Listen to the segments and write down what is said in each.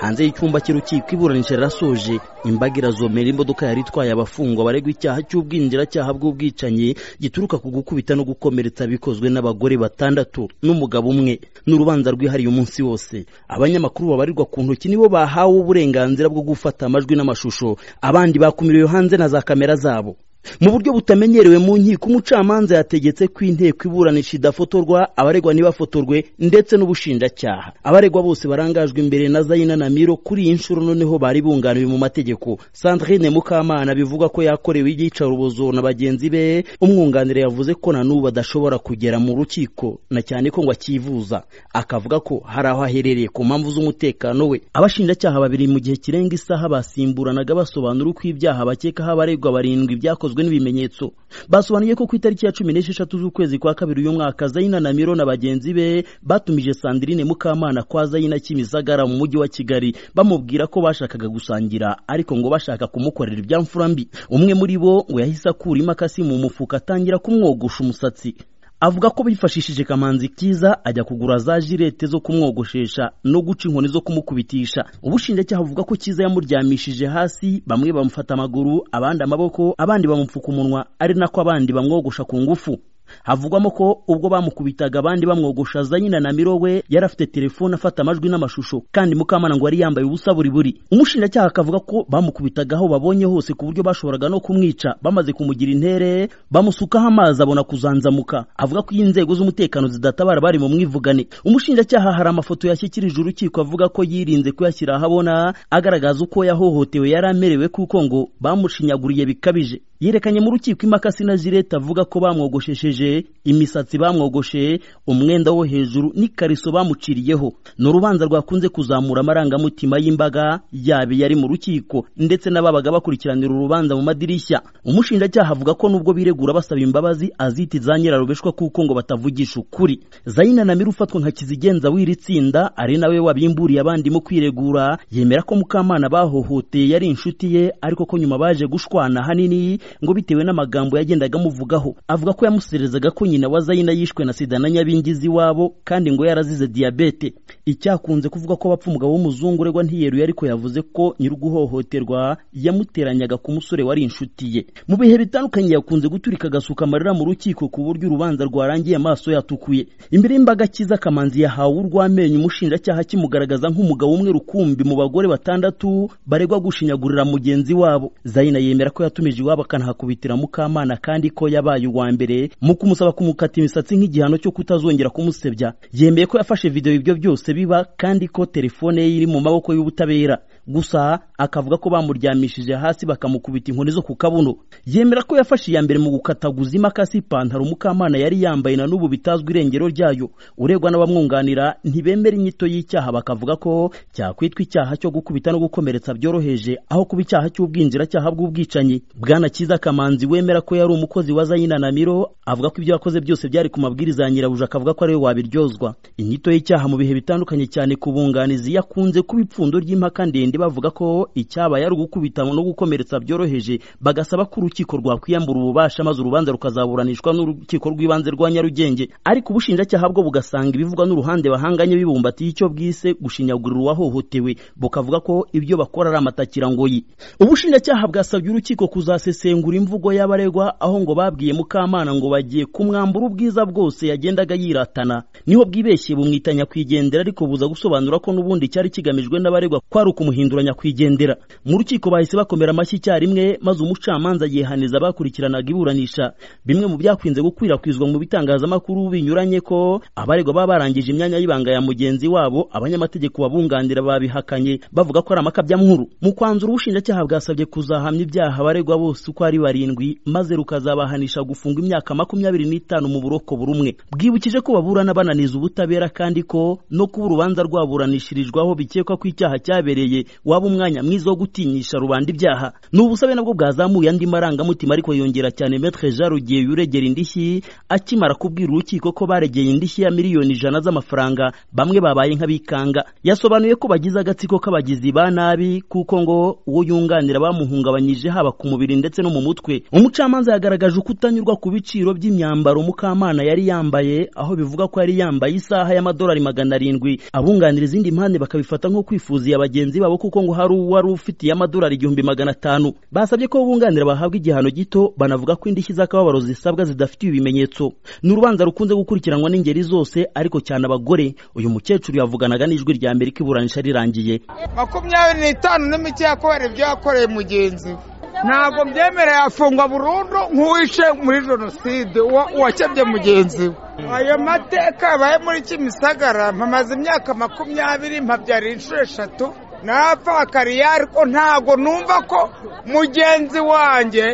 hanze y'icyumba cy'urukiko iburanisha rirasoje imbaga irazomera imodoka yari itwaye abafungwa baregwa icyaha cy'ubwinjiracyaha bw'ubwicanyi gituruka ku gukubita no gukomeretsa bikozwe n'abagore batandatu n'umugabo umwe n'urubanza rwihariye umunsi wose abanyamakuru babarirwa ku ntoki nibo bahawe uburenganzira bwo gufata amajwi n'amashusho abandi bakumiriwe hanze na za kamera zabo mu buryo butamenyerewe mu nkiko umucamanza yategetse ko inteko iburanisha idafotorwa abaregwa ntibafotorwe ndetse n'ubushinjacyaha abaregwa bose barangajwe imbere na zayina na miro kuri iyi nshuro noneho bari bunganiwe mu mategeko sandrine mukamana bivuga ko yakorewe iyicarubozo na bagenzi be umwunganira yavuze ko na n'ubu adashobora kugera mu rukiko na cyane ko ngo akivuza akavuga ko hari aho aherereye ku mpamvu z'umutekano we abashinjacyaha babiri mu gihe kirenga isaha basimburanaga basobanura uko ibyaha bakekaho abaregwa barindwi byakozwe n'ibimenyetso basobanuye ko ku itariki ya cumi n'esheshatu z'ukwezi kwa kabiri uyu mwaka zayina na miro na bagenzi be batumije sandrine mukamana kwa zayina kimisagara mu mujyi wa kigali bamubwira ko bashakaga gusangira ariko ngo bashaka kumukorera ibyamfura mbi umwe muri bo ngo yahise akura imakasi mu mufuka atangira kumwogosha umusatsi avuga ko bifashishije kamanzi kiza ajya kugura za jirete zo kumwogoshesha no guca inkoni zo kumukubitisha ubushinjacyaha buvuga ko kiza yamuryamishije hasi bamwe bamufata amaguru abandi amaboko abandi bamupfuka umunwa ari nako abandi bamwogosha ku ngufu havugwamo ko ubwo bamukubitaga abandi bamwogosha za nyina na mirowe yari afite telefone afata amajwi n'amashusho kandi mukamana ngo yari yambaye ubusa buri buri umushinjacyaha akavuga ko bamukubitaga aho babonye hose ku buryo bashoboraga no kumwica bamaze kumugira intere bamusukaho amazi abona kuzanzamuka avuga ko iyo inzego z'umutekano zidatabara bari mu mwivugane umushinjacyaha hari amafoto yashyikirije urukiko avuga ko yirinze kuyashyira ahabona agaragaza uko yahohotewe yari amerewe kuko ngo bamushinyaguriye bikabije yerekanye mu rukiko imakasi na jirete avuga ko bamwogoshesheje imisatsi bamwogoshe umwenda wo hejuru n'ikariso bamuciriyeho ni urubanza rwakunze kuzamura amarangamutima y'imbaga yaba yari mu rukiko ndetse n'ababaga bakurikiranira urubanza mu madirishya umushinjacyaha avuga ko nubwo biregura basaba imbabazi azita za nyirarubeshwa kuko ngo batavugisha ukuri zayina na mira ufatwa nka kizigenza w'iri tsinda ari nawe wabimburiye abandi mu kwiregura yemera ko mukamana bahohoteye yari inshuti ye ariko ko nyuma baje gushwana hanini ngo bitewe n'amagambo yagendaga amuvugaho avuga ko yamuserezaga ko nyina wa zayina yishwe na sida na nyabingizi wabo kandi ngo yarazize diyabete icyakunze kuvuga ko abapfa umugabo w'umuzungu uregwa ntiyeruye ariko yavuze ko nyir'uguhohoterwa yamuteranyaga ku musore wari inshuti ye mu bihe bitandukanye yakunze guturika agasuka amarira mu rukiko ku buryo urubanza rwarangiye amaso yatukuye imbere y'imbaga kiza kamanzi yahawe urw'amenyo umushinjacyaha akimugaragaza nk'umugabo umwe rukumbi mu bagore batandatu baregwa gushinyagurira mugenzi wabo zayina yemera ko yatumije iwabo akanahakubitira mukamana kandi ko yabaye uwa mbere mu kumusaba kumukata imisatsi nk'igihano cyo kutazongera kumusebya yemeye ko yafashe videwo ibyo byose biba kandi ko telefone ye iri mu maboko y'ubutabera gusa akavuga ko bamuryamishije hasi bakamukubita inkoni zo ku kabuno yemera ko yafashe iya mbere mu gukataguza imakasi ipantaro mukamana yari yambaye na n'ubu bitazwi irengero ryayo uregwa n'abamwunganira ntibemera inyito y'icyaha bakavuga ko cyakwitwa icyaha cyo gukubita no gukomeretsa byoroheje aho kuba icyaha cy'ubwinjiracyaha bw'ubwicanyi bwana kiza kamanzi wemera ko yari umukozi wa zayina na miro avuga ko ibyo yakoze byose byari ku mabwiriza ya nyirabuja akavuga ko ariwe wabiryozwa inyito y'icyaha mu bihe bitandukanye cyane ku bunganizi yakunze kuba ipfundo ry'impaka ndende bavuga ko icyabaye ari ugukubita no gukomeretsa byoroheje bagasaba ko urukiko rwakwiyambura ububasha maze urubanza rukazaburanishwa n'urukiko rw'ibanze rwa nyarugenge ariko ubushinjacyaha bwo bugasanga ibivugwa n'uruhande bahanganye bibumbatiye icyo bwise gushinyagurira uwahohotewe bukavuga ko ibyo bakora ari amatakirangoyi ubushinjacyaha bwasabye urukiko kuzasesengura imvugo y'abaregwa aho ngo babwiye mukamana ngo bagiye kumwambura ubwiza bwose yagendaga yiratana niho bwibeshye bumwita nyakwigendera ariko buza gusobanura ko n'ubundi cyari kigamijwe n'abaregwa kwari ukumuhindura nyakwigendera mu rukiko bahise bakomera amashyi icyarimwe maze umucamanza yihaniza abakurikiranaga iburanisha bimwe mu byakunze gukwirakwizwa mu bitangazamakuru binyuranye ko abaregwa baba barangije imyanya y'ibanga ya mugenzi wabo abanyamategeko babunganira babihakanye bavuga ko ari amakabyankuru mu kwanzura ubushinjacyaha bwasabye kuzahamya ibyaha abaregwa bose uko ari barindwi maze rukazabahanisha gufungwa imyaka makumyabiri n'itanu mu buroko buri umwe bwibukije ko baburana bananiza ubutabera kandi ko no kuba urubanza rwaburanishirijwaho bikekwa ko icyaha cyabereye waba umwanya mwiza wo gutinyisha rubanda ibyaha ni ubusabe nabwo bwazamuye andi marangamutima ariko yongera cyane metre jean rugiye yuregera indishyi akimara kubwira urukiko ko baregeye indishyi ya miliyoni ijana z'amafaranga bamwe babaye nk'abikanga yasobanuye ko bagize agatsiko k'abagizi ba nabi kuko ngo uwo yunganira bamuhungabanyije haba ku mubiri ndetse no mu mutwe umucamanza yagaragaje ukutanyurwa ku biciro by'imyambaro mukamana yari yambaye aho bivuga ko yari yambaye isaha y'amadolari magana arindwi abunganira izindi mpande bakabifata nko kwifuziye abagenzi babo kuko ngo hari uwari ufitiye amadolari igihumbi magana atanu basabye ko bunganira bahabwa igihano gito banavuga ko indishyi z'akababaro zisabwa zidafitiye ibimenyetso ni urubanza rukunze gukurikiranwa n'ingeri zose ariko cyane abagore uyu mukecuru yavuganaga n'ijwi rya amerika iburanisha rirangiye makumyabiri n'itanu n'imikeya kubera ibyo yakoreye mugenzi we ntabwo byemereye afungwa burundu nk'uwishe muri jenoside uwakebye mugenzi we ayo mateka yabaye muri kimisagara mpamaze imyaka makumyabiri mpabyara inshuro eshatu napfa akariya ariko ntabwo numva ko mugenzi wanjye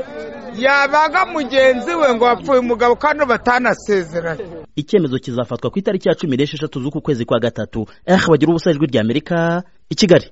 yabaga mugenzi we ngo wapfuye umugabo kandi batanasezeranye icyemezo kizafatwa ku itariki ya cumi n'esheshatu z'uku kwezi kwa gatatu eh bagira ubusa ijwi rya amerika i kigali